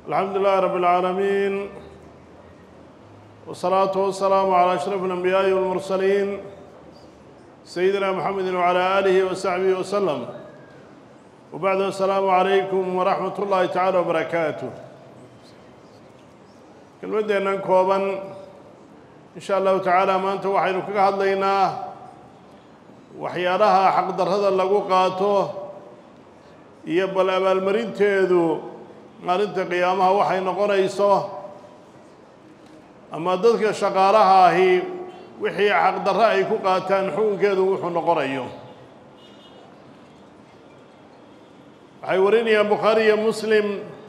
الحمد لله رب العالمين والصلاة والسلام على أشرف الأنبياء والمرسلين سيدنا محمد وعلى آله وصحبه وسلم وبعد السلام عليكم ورحمة الله تعالى وبركاته kelmaddeennan kooban in sha allahu tacaala maanta waxaynu kaga hadlaynaa waxyaalaha xaqdarrada lagu qaato iyo bal abaalmarinteedu maalinta qiyaamaha waxay noqonayso ama dadka shaqaalaha ahi wixii xaqdarro ay ku qaataan xukunkeedu wuxuu noqonayo waxay warinayaan bukhaari iyo muslim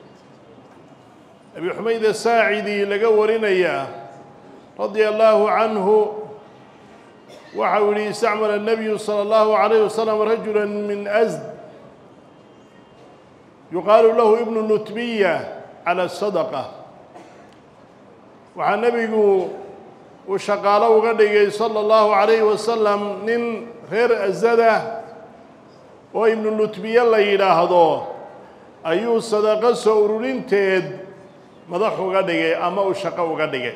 abi xumayd asaacidi laga warinayaa radia allaahu canhu waxa uu yihi istacmala الnabiyu salى اllahu عalayh wasalam rajula min asd yuqaalu lahu ibnu nutbiya calى sadqa waxaa nebigu uu shaqaalo uga dhigay salى اllahu عalayh wasalam nin reer asada oo ibnu nutbiye la yidhaahdo ayuu sadaqo soo ururinteed madax uga dhigay ama uu shaqo uga dhigay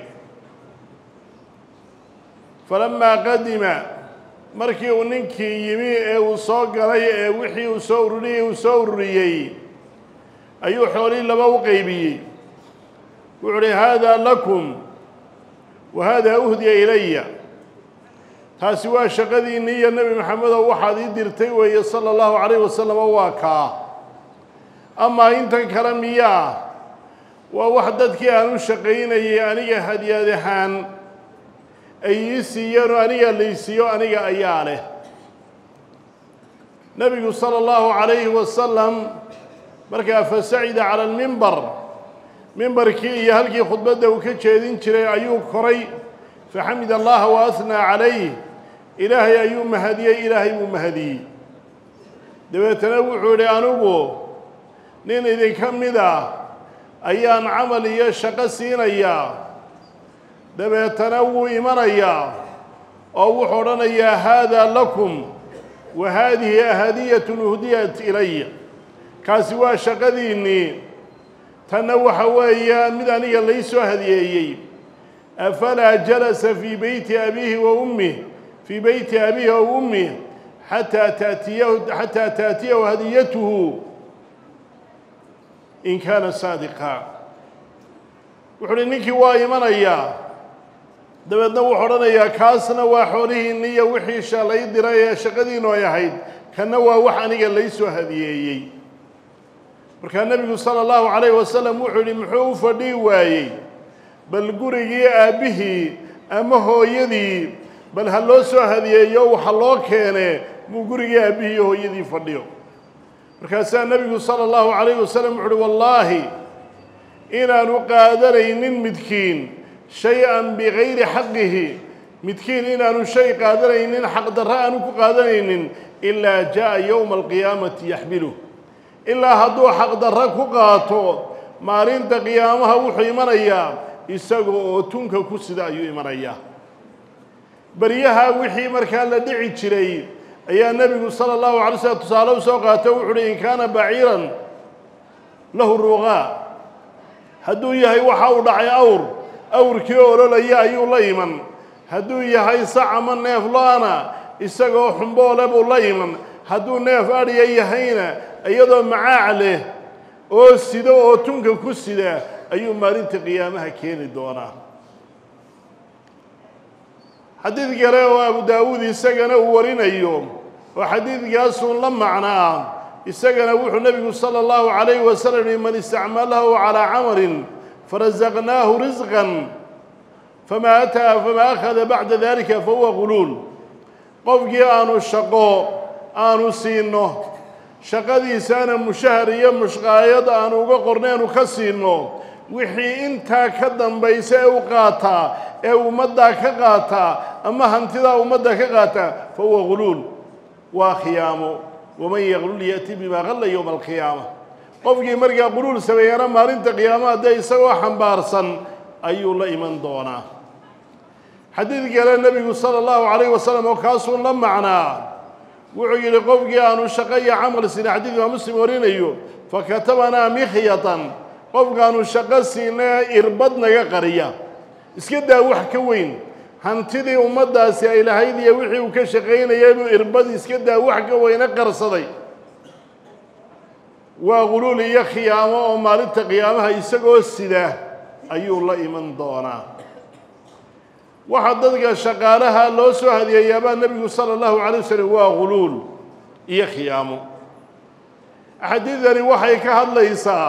falamaa qadima markii uu ninkii yimi ee uu soo galay ee wixii uu soo ururiyey uu soo ururiyey ayuu xoolihii laba u qeybiyey wuxuu uhi haadaa lakum wa haadaa uhdiya ilaya taasi waa shaqadiinni iyo nebi maxamedow waxaad ii dirtay weeye sala allahu calayh wasalam oo waa kaa amaa intan kale miyaa waa wax dadkii aan u shaqaynayay aniga hadyaad ahaan ay ii siiyeenoo aniga laysiiyo aniga ayaa leh nebigu sala allahu calayhi wasalam markaa fasacida cala almimbar mimbarkii iyo halkii khudbadda uu ka jeedin jiray ayuu koray faxamid allaha wa ahnaa calayh ilaahay ayuu mahadiyey ilaahay buu mahadiyey dabeetana wuxuu idhi anigu nin idinka mid ah ayaan camal iyo shaqo siinayaa dabeetana wuu imanayaa oo wuxuu odhanayaa haadaa lakum wa haadihi ahadiyatun uhdiyat ilaya kaasi waa shaqadiinnii tanna waxa weeya mid aniga lay soo hadiyeeyey afalaa jalasa fii beyti abiihi wa ummih fii beyti abiihi wa ummih xataa taatiyahu xataa taatiyahu hadiyatuhu in kaana saadiqa wuxuu uhi ninkii waa imanayaa dabeedna wuxuu odhanayaa kaasna waa xoolihiinni iyo wixii shalay diray ee shaqadiinu ay ahayd kanna waa wax aniga lay soo hadiyeeyey markaa nebigu sala allahu calayh wasalam wuxuu yidhi muxuu u fadhii waayey bal gurigii aabbihii ama hooyadii bal ha loo soo hadiyeeyo waxa loo keene muu gurigii aabbihii iyo hooyadii fadhiyo markaasaa nebigu sala allahu calayh wasalam wuxu uhi wallaahi inaanu qaadanaynin midkiin shay-an bigayri xaqihi midkiin inaanu shay qaadanaynin xaqdarro aanu ku qaadanaynin ilaa jaa yowma alqiyaamati yaxmiluh ilaa hadduu xaqdarro ku qaato maalinta qiyaamaha wuxuu imanayaa isaga oo tunka ku sida ayuu imanayaa beryaha wixii markaa la dhici jiray ayaa nebigu sala allahu alay slm tusaale u soo qaato wuxu uhi in kaana baciiran lahu ruqaa hadduu yahay waxa uu dhacay awr awrkii ololaya ayuu la iman hadduu yahay sac ama neef lo-ana isagoo xumboole buu la iman hadduu neef adhiya yahayna iyadoo macaac leh oo sida oo tunka ku sida ayuu maalinta qiyaamaha keeni doonaa xadiid kale oo abu daawuud isagana uu warinayo oo xadiidkaasuun la macno ah isagana wuxuu nebigu sala allahu calayhi wasalam yihi man istacmalahu calaa camalin farasaqnaahu risqan famaa ataa famaa akhada bacda dalika fahuwa guluul qofkii aanu shaqo aanu siino shaqadiisaana mushahar iyo mushqaayad aanu uga qorneenu ka siino wixii intaa ka dambaysa ee u qaataa ee ummaddaa ka qaataa ama hantidaa ummadda ka qaataa fa huwa guluul waa khiyaamo waman yaqlul ya'ti bimaa qalla yowma alqiyaama qofkii markaa quluul sameeyana maalinta qiyaamaha dee isagoo xambaarsan ayuu la iman doonaa xadiid kale nebigu sala allahu calayh wasalam oo kaasuun la macnaa wuxuu yidhi qofkii aanu shaqo iyo camal sina xadiid imaam muslim warinayo fakatabanaa mikhyatan qofkaanu shaqo siina irbad naga qariya iska daa wax ka weyn hantidii ummaddaasi ay lahayd iyo wixii uu ka shaqaynaya inuu irbad iska daa wax ka weyne qarsaday waa quluul iyo khiyaamo oo maalinta qiyaamaha isagoo sida ayuu la iman doonaa waxaa dadka shaqaalaha loo soo hadiyeeyaabaa nebigu sala allahu calay wasalam waa quluul iyo khiyaamo axaadiidani waxay ka hadlaysaa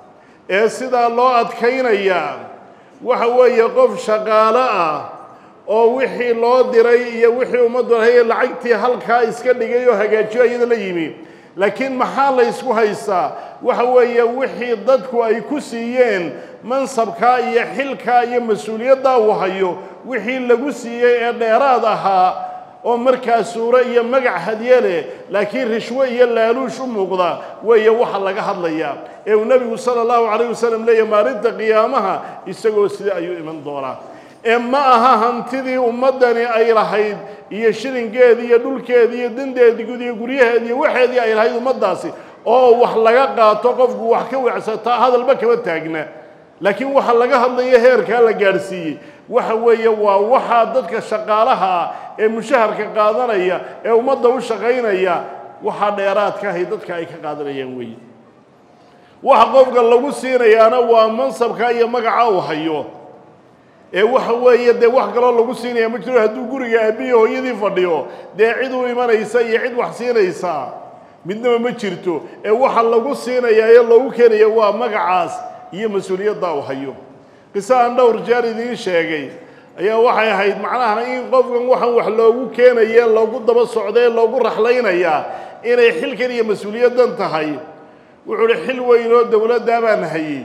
ee sidaa loo adkaynayaa waxa weeye qof shaqaalo ah oo wixii loo diray iyo wixii ummaddu lahaye lacagtii halkaa iska dhigay oo hagaajiyo iyada la yimi laakiin maxaa la ysku haystaa waxa weeye wixii dadku ay ku siiyeen mansabkaa iyo xilkaa iyo mas-uuliyaddaa uu hayo wixii lagu siiyey ee dheeraad ahaa oo markaa suuro iyo magac hadye leh laakiin rishwo iyo laaluush u muuqda weeye waxa laga hadlayaa ee uu nebigu sala allahu calayh wasalam leeyahy maalinta qiyaamaha isagoo sida ayuu iman doonaa ee ma aha hantidii ummaddani ay lahayd iyo shilinkeedii iyo dhulkeedii iyo dandeedii gud iyo guryaheedii iyo waxeedii ay lahayd ummaddaasi oo wax laga qaato qofku wax ka wecsataa hadalba kama taagna laakiin waxa laga hadlayo heerkaa la gaadhsiiyey waxa weeye waa waxaa dadka shaqaalaha ah ee mushaharka qaadanaya ee ummadda u shaqaynaya waxaa dheeraadka ahay dadka ay ka qaadanayaan weeye waxa qofka lagu siinayaana waa mansabka iyo magaca uu hayo ee waxa weeye dee wax kaloo lagu siinaya ma jiro hadduu guriga aabbihi hooyadii fadhiyo dee cid u imanaysa iyo cid wax siinaysa midnaba ma jirto ee waxa lagu siinayaa ee loogu keenaya waa magacaas iyo mas-uuliyadda uu hayo qiso aan dhowr jeer idiin sheegay ayaa waxay ahayd macnaha in qofkan waxaan wax loogu keenaya loogu daba socda ee loogu raxlaynayaa inay xilkan iyo mas-uuliyaddan tahay wuxuu uhi xil weyn oo dowladdaa baan hayey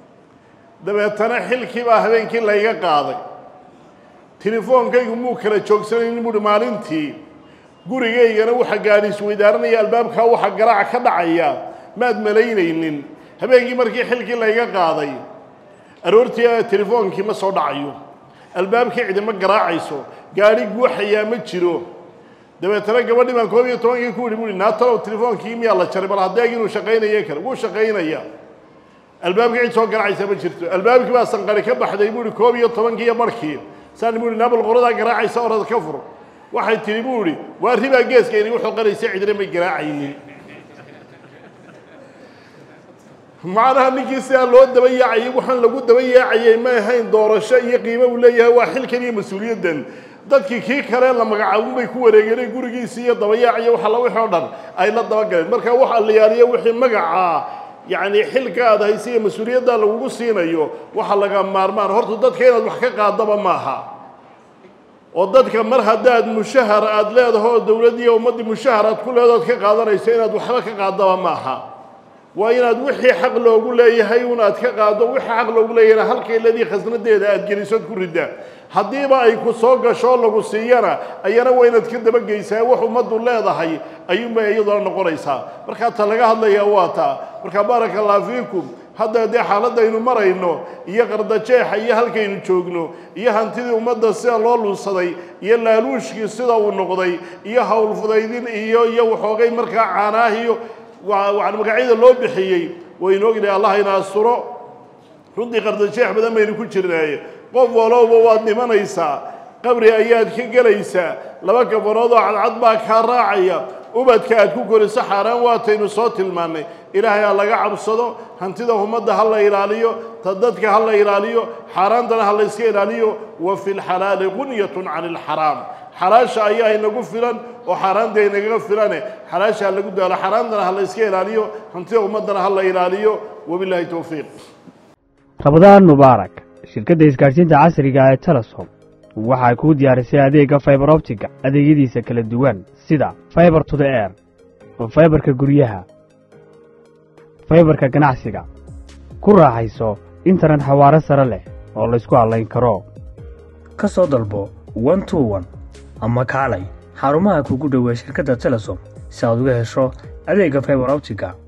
dabeetana xilkii baa habeenkii layga qaaday tilefoonkaygu muu kala joogsanaynin buuhi maalintii gurigaygana waxa gaadhi isweydaaranaya albaabkaa waxa garaac ka dhacaya maad malaynaynin habeenkii markii xilkii layga qaaday aroortii telefoonkii ma soo dhacayo albaabkii cidima garaacayso gaadhi guuxayaa ma jiro dabeetana gabadhii baan koob iyo tobankii ku yihi buuhi naatalow telefoonkii miyaa la jaray bal haddeeg inuu shaqaynayo kale wuu shaqaynaya albaabkii cid soo garaacaysa ma jirto albaabkii baa sanqari ka baxday buuhi koob iyo tobankii iyo barhkii saan buuhi naabal qoradaa garaacaysa orada ka fur waxay tihi buuhi waa ribaa geeska inagu xoqanaysa cidina may garaacaynin macnaha ninkii sidaa loo daba yaacayay waxaan lagu daba yaacayay ma ahayn doorasho iyo qiimo uu leeyahay waa xilkan iyo mas-uuliyaddan dadkii kii kale la magacaabin bay ku wareegeenay gurigiisii iyo dabayaaciyo waxa la wixii o dhan ay la dabagaleen marka waxa la yaaliyo wixii magacaa yacni xilka aad haysa iyo mas-uuliyaddaa lagugu siinayo waxa laga maarmaan horta dadka inaad wax ka qaadaba maaha oo dadka mar haddaad mushahar aada leedaho oo dowladdiiyo ummaddii mushahar aad ku leedahood ka qaadanayso inaad waxba ka qaadaba maaha waa inaad wixii xaq loogu leeyahay un aad ka qaado wixii xaq loogu leeyahayna halkayladii khasnadeeda aad gelisood ku riddaa haddiiba ay ku soo gasho lagu siiyana ayana waa inaad ka dabageysaa wax ummaddu leedahay ayuunbay iyaduna noqonaysaa markaa ta laga hadlayaa waa taa marka baaraka allah fiikum hadda dee xaaladaynu marayno iyo qardajeexa iyo halkaynu joogno iyo hantidii ummadda sida loo luunsaday iyo laaluushkii sida uu noqday iyo howlfudaydin iyo iyo waxoogay markaa caanaahiyo magacyada loo bixiyey waynu ognahay allah ina asturo runtii qardajeex badan baynu ku jirnaaye qof walowba waad dhimanaysaa qabri ayaad ka gelaysaa laba kafanood oo cadcad baa kaa raacaya ubadka aad ku koriso xaaraan waataynu soo tilmaannay ilaahay ha laga cabsado hantida ummadda ha la ilaaliyo ta dadka ha la ilaaliyo xaaraantana ha la yska ilaaliyo wa fi lxalaali qunyatun cani alxaraam xalaasha ayaa inagu filan oo xaaraanta inagaga filane xalaasha ha lagu daalo xaaraantana ha la yska ilaaliyo hantida ummaddana ha la ilaaliyo wabilaahi towfiiq rabadaan mubaarak shirkadda isgaadhsiinta casriga ee telesom waxaa kuu diyaarisay adeegga faibar optiga adeegyadiisa kala duwan sida faibar to the air faibarka guryaha faibarka ganacsiga ku raaxayso internet xawaaro sare leh oo laysku hadlayn karo ka soo dalbo one to one ama kaalay xarumaha kugu dhoweey shirkadda telesom si aad uga hesho adeegga faibar optiga